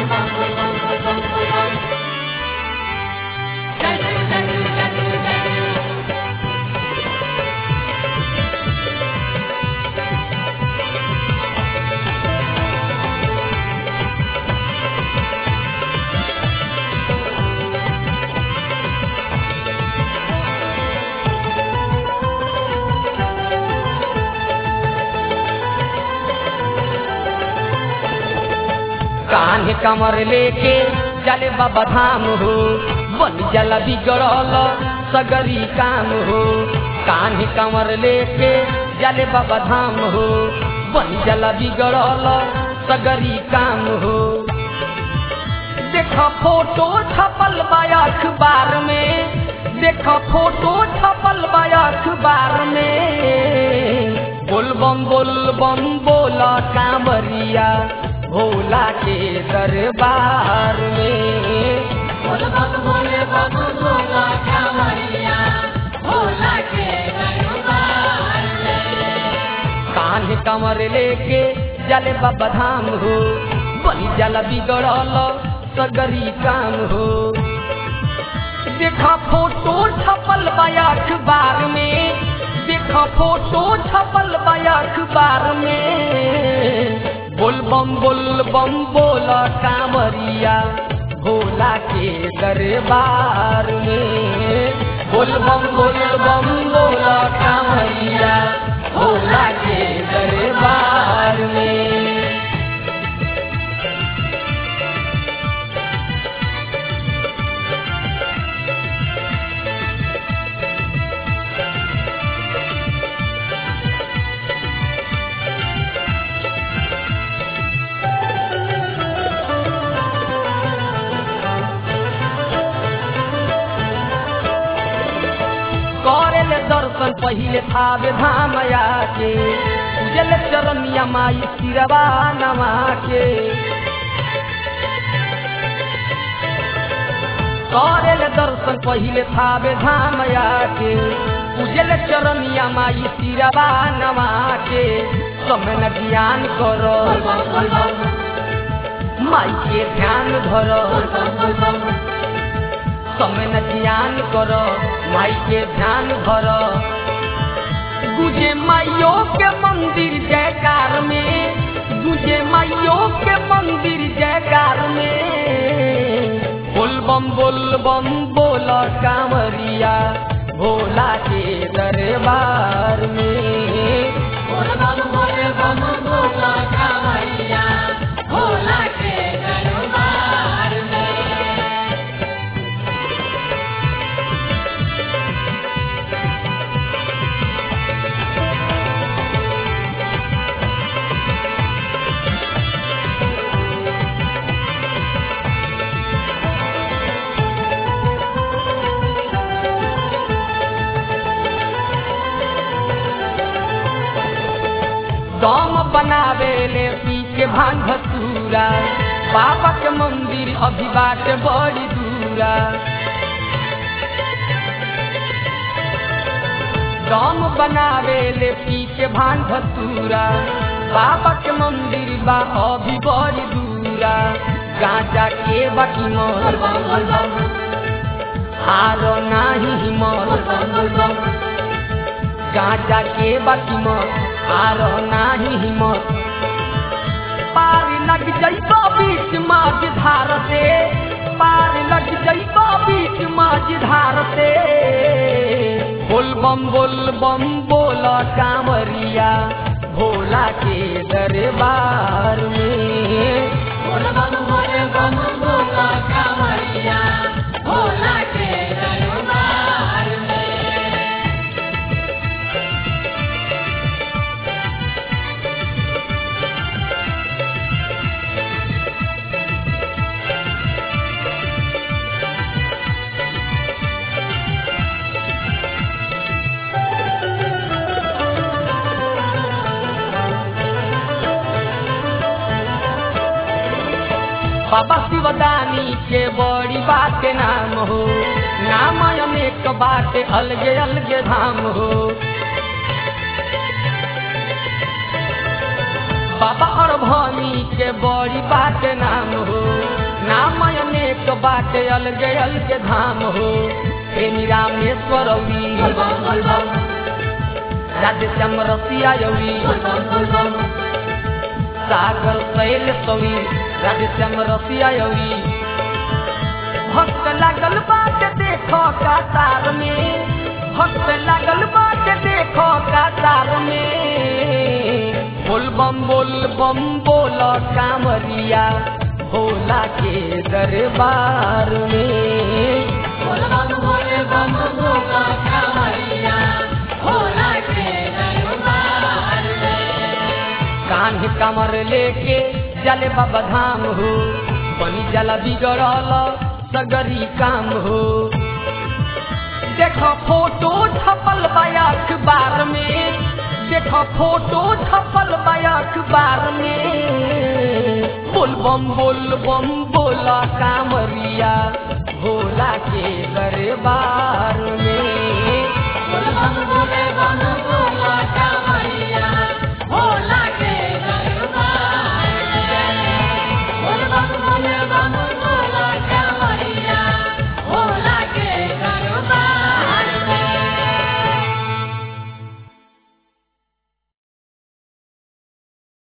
कान्हे कमर लेके चले बाबा धाम हो बन जला बिगड़ल सगरी काम हो कान्हे कमर लेके चले बाबा धाम हो बन जला बिगड़ल सगरी काम हो देखा फोटो छपल बा अखबार में देखा फोटो छपल बा अखबार में बोलबम बोलबम बोला कांवरिया भोला के दरबार में कान्हे कमर लेके जले बाबा धाम हो बनी जल बिगड़ल सगरी काम हो देखा फोटो छपल बा अखबार में देखा फोटो छपल बा अखबार में बोलबम बोलबम बोला कांवरिया भोला के दरबार में बोलबम बोलबम बोला कांवरिया भोला के दरबार में करेल दर्शन पहिले थावे धाम आके उजल चरनिया माई सिरवा नमा के करेल दर्शन पहिले थावे धाम आके उजल चरनिया माई सिरवा नमा के समय न ज्ञान करो माई के ध्यान धरो समय न ध्यान कर माई के ध्यान धर गुजे माइयो के मंदिर जयकार में गुजे माइयो के मंदिर जयकार में बोलबम बोलबम बोल कांवरिया भोला के दरबार में भोला के दरबार में दम बनावे ले पी के भांग भसूरा बाबा के मंदिर अभी बाट बड़ी दूरा दम बनावे ले पी के भांग भसूरा बाबा के मंदिर बा अभी बड़ी दूरा गांजा के बाकी मोर हारो नाही हिम्मत गांजा के बाकी मत हारो नाही हिम्मत पार लग जइबो बीच माझ धार से पार लग जइबो बीच माझ धार से बोलबम बोलबम बोल कांवरिया भोला के दरबार में भोला के दरबार में बाबा शिवदानी के बड़ी बात नाम हो नाम अनेक बात अलगे अलगे धाम हो बाबा और भनी के बड़ी बात नाम हो बाटे अलगे अलगे धाम हो प्रेमी रामेश्वर औरी बोल बम बोल बम राधे श्याम रसिया यौरी बोल बम बोल बम सागर शैल सौरी राधे श्याम रसिया यौरी भक्त लागल बाटे देखो कातार में भक्त लागल बाटे देखो कातार में बोल बम बोल बम बोल कामरिया भोला के दरबार में बोल बम बोल बम बोला कांवरिया भोला के दरबार में कान्ह कमर लेके जले बाबा धाम हो बनी जला बिगड़ल सगरी काम हो देखो फोटो छपल बा अखबार में देखो फोटो छपल बा अखबार में बोल बम बोल बम बोला कामरिया भोला के दरबार